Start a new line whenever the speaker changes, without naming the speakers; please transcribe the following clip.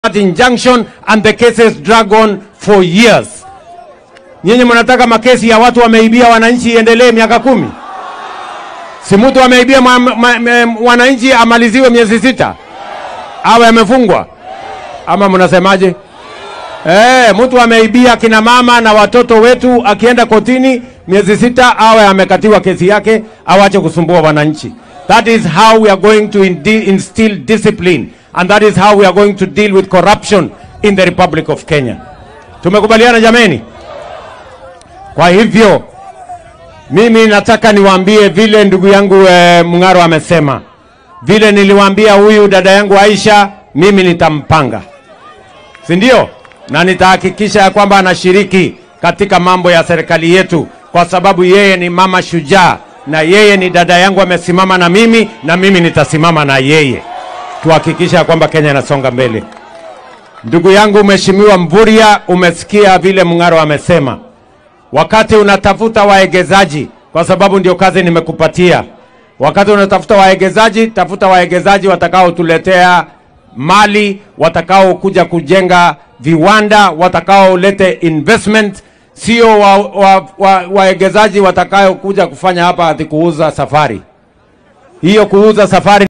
that injunction and the cases drag on for years. Nyinyi mnataka makesi ya watu wameibia wananchi iendelee miaka kumi? Si mtu ameibia mwa- ma- ma- wananchi amaliziwe miezi sita awe amefungwa, ama mnasemaje? Eh, mtu ameibia kina mama na watoto wetu, akienda kotini miezi sita awe amekatiwa kesi yake, awache kusumbua wananchi. That is how we are going to indi- instill discipline and that is how we are going to deal with corruption in the Republic of Kenya. Tumekubaliana jameni? Kwa hivyo mimi nataka niwaambie vile ndugu yangu e, Mng'aro amesema, vile niliwaambia huyu dada yangu Aisha, mimi nitampanga si ndio? Na nitahakikisha ya kwamba anashiriki katika mambo ya serikali yetu, kwa sababu yeye ni mama shujaa na yeye ni dada yangu, amesimama na mimi na mimi nitasimama na yeye, tuhakikisha ya kwamba Kenya inasonga mbele. Ndugu yangu Mheshimiwa Mvurya, umesikia vile Mng'aro amesema, wakati unatafuta waegezaji, kwa sababu ndio kazi nimekupatia. Wakati unatafuta waegezaji, tafuta waegezaji watakaotuletea mali, watakaokuja kujenga viwanda, watakaolete investment, sio waegezaji wa, wa, waegezaji watakaokuja kufanya hapa ati kuuza safari. Hiyo kuuza safari